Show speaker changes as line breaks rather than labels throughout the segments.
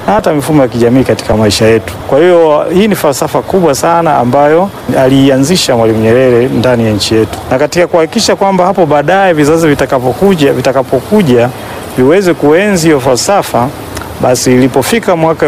na hata mifumo ya kijamii katika maisha yetu. Kwa hiyo hii ni falsafa kubwa sana ambayo aliianzisha Mwalimu Nyerere ndani ya nchi yetu, na katika kuhakikisha kwamba hapo baadaye vizazi vitakapokuja vitakapokuja viweze kuenzi hiyo falsafa basi ilipofika mwaka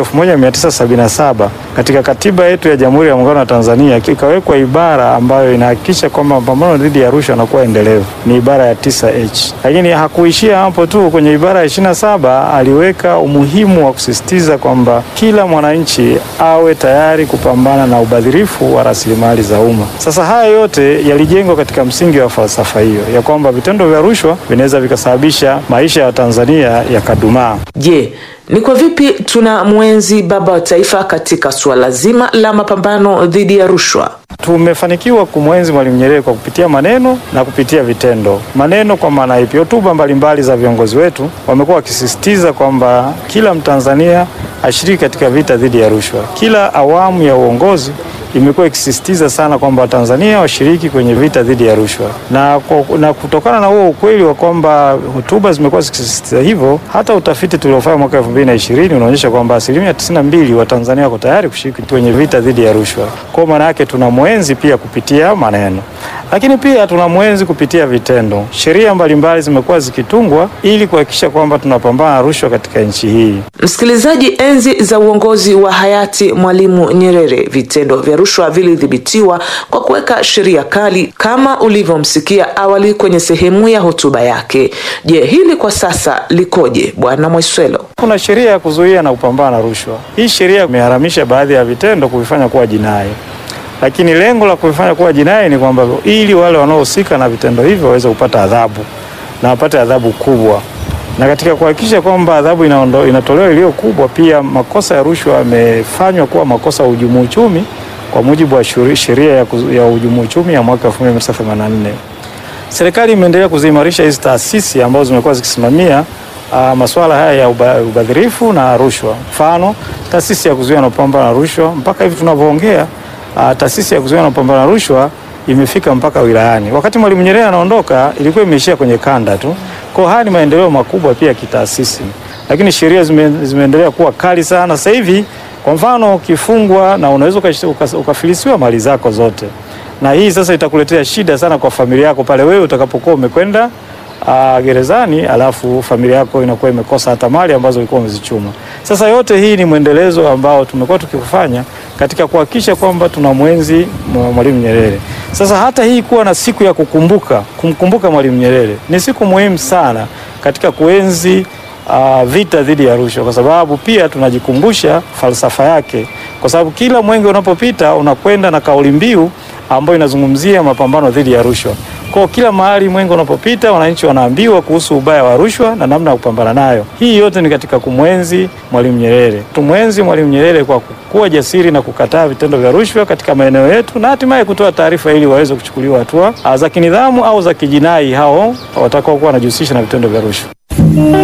1977 katika katiba yetu ya Jamhuri ya Muungano wa Tanzania ikawekwa ibara ambayo inahakikisha kwamba mapambano dhidi ya rushwa yanakuwa endelevu, ni ibara ya 9H. Lakini hakuishia hapo tu, kwenye ibara ya 27 aliweka umuhimu wa kusisitiza kwamba kila mwananchi awe tayari kupambana na ubadhirifu wa rasilimali za umma. Sasa haya yote yalijengwa katika msingi wa falsafa hiyo ya kwamba vitendo vya rushwa vinaweza vikasababisha maisha ya Tanzania yakadumaa.
Je, ni kwa vipi tuna mwenzi baba wa taifa katika suala zima la mapambano dhidi ya rushwa?
Tumefanikiwa kumwenzi Mwalimu Nyerere kwa kupitia maneno na kupitia vitendo. Maneno kwa maana ipi? Hotuba mbalimbali za viongozi wetu wamekuwa wakisisitiza kwamba kila Mtanzania ashiriki katika vita dhidi ya rushwa. Kila awamu ya uongozi imekuwa ikisisitiza sana kwamba Watanzania washiriki kwenye vita dhidi ya rushwa, na, na kutokana na huo ukweli wa kwamba hotuba zimekuwa zikisisitiza hivyo, hata utafiti tuliofanya mwaka 2020 unaonyesha kwamba asilimia 92 wa Tanzania wako tayari kushiriki kwenye vita dhidi ya rushwa. Kwa maana yake tuna mwenzi pia kupitia maneno, lakini pia tuna mwenzi kupitia vitendo. Sheria mbalimbali zimekuwa zikitungwa ili kuhakikisha kwamba tunapambana na rushwa katika nchi hii.
Msikilizaji, enzi za uongozi wa hayati Mwalimu Nyerere, vitendo vya rushwa vilidhibitiwa kwa kuweka sheria kali kama ulivyomsikia awali kwenye sehemu ya hotuba yake. Je, hili kwa sasa likoje, Bwana Mwaiswelo?
Kuna sheria ya kuzuia na kupambana na rushwa. Hii sheria imeharamisha baadhi ya vitendo kuvifanya kuwa jinai, lakini lengo la kuvifanya kuwa jinai ni kwamba ili wale wanaohusika na vitendo hivyo waweze kupata adhabu na wapate adhabu kubwa na katika kuhakikisha kwamba adhabu inatolewa iliyo kubwa, pia makosa ya rushwa yamefanywa kuwa makosa ya uhujumu uchumi kwa mujibu wa sheria ya, ya uhujumu uchumi ya mwaka 1984. Serikali imeendelea kuziimarisha hizi taasisi ambazo zimekuwa zikisimamia uh, masuala haya ya uba, ubadhirifu na rushwa. Mfano, taasisi ya kuzuia na kupambana na rushwa, mpaka hivi tunavyoongea, uh, taasisi ya kuzuia na kupambana na rushwa imefika mpaka wilayani. Wakati Mwalimu Nyerere anaondoka, ilikuwa imeishia kwenye kanda tu. Kwa haya ni maendeleo makubwa pia kitaasisi, lakini sheria zime, zimeendelea kuwa kali sana sasa hivi. Kwa mfano ukifungwa na unaweza ukafilisiwa mali zako zote, na hii sasa itakuletea shida sana kwa familia yako pale wewe utakapokuwa umekwenda uh, gerezani, alafu familia yako inakuwa imekosa hata mali ambazo ulikuwa umezichuma. Sasa yote hii ni mwendelezo ambao tumekuwa tukifanya katika kuhakikisha kwamba tuna mwenzi Mwalimu Nyerere. Sasa hata hii kuwa na siku ya kukumbuka kumkumbuka Mwalimu Nyerere ni siku muhimu sana katika kuenzi uh, vita dhidi ya rushwa, kwa sababu pia tunajikumbusha falsafa yake, kwa sababu kila mwenge unapopita unakwenda na kauli mbiu ambayo inazungumzia mapambano dhidi ya rushwa. Kwa kila mahali mwenge unapopita, wananchi wanaambiwa kuhusu ubaya wa rushwa na namna ya kupambana nayo. Hii yote ni katika kumwenzi Mwalimu Nyerere. Tumwenzi Mwalimu Nyerere kwa kuwa jasiri na kukataa vitendo vya rushwa katika maeneo yetu na hatimaye kutoa taarifa ili waweze kuchukuliwa hatua za kinidhamu au za kijinai hao watakaokuwa wanajihusisha na vitendo vya rushwa.